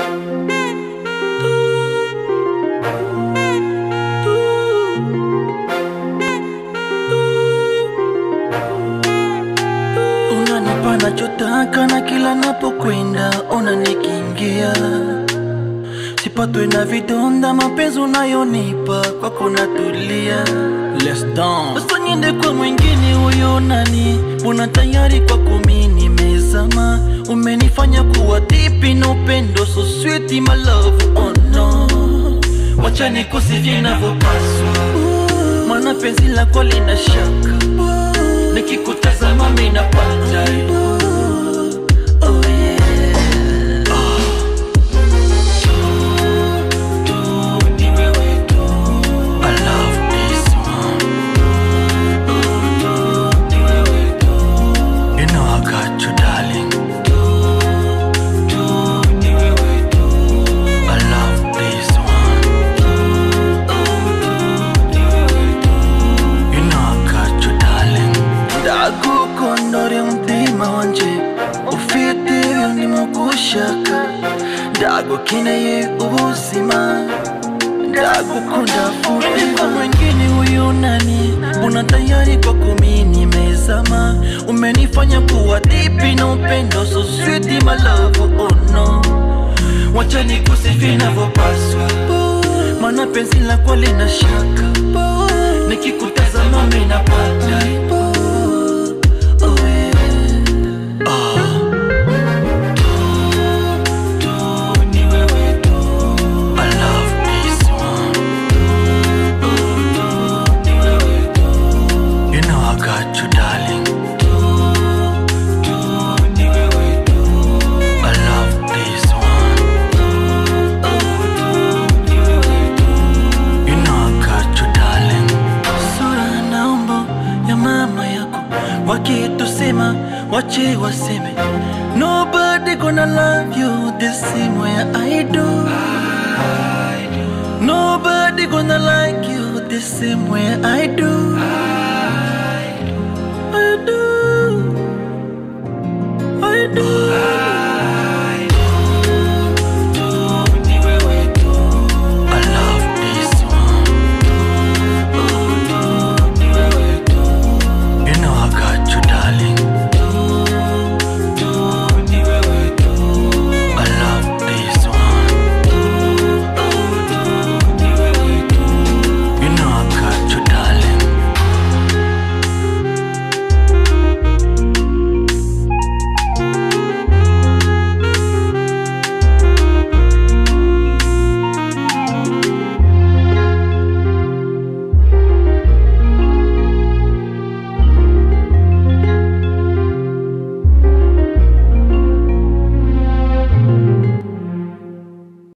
Unanipa nachotaka na kila napokwenda unanikingia, sipatwe na vidonda, mapenzi unayonipa kwako natulia. Let's dance. Sasa niende kwa mwingine, huyo nani? Mbona tayari kwako mimi nimezama, umenifanya kuwa deep na upendo so sweet my love, oh no, wacha nikusifie inavyopaswa, maana penzi lako lina shaka nikikutazama mimi napata oh yeah. Tu, ni wewe tu. I love this one. Tu, ni wewe tu. You know I got you, darling. Tu, ni wewe tu. I love this one. ni wewe tu. You know I got you, darling. ndagukondora umutima wanje ufite ibintu gushaka ndagukeneye ubuzima ndagukunda forever mwingine huyu nani mbona tayari kwako mimi nimezama umenifanya kuwa deep na upendo so sweet my love oh no wacha nikusifie inavyopaswa maana penzi lako lina shaka nikikutazama mimi napata oh yeah. Ah. Tu, tu, ni wewe tu. I love this one. Tu, tu, ni wewe tu. You know I got you, darling. Tu, tu, ni wewe tu. I love this one. Tu, tu, ni wewe tu. You know I got you, darling. Sura na umbo ya mama yako wakitusema wache waseme nobody gonna love you the same way I do nobody gonna like you the same way I do I do I do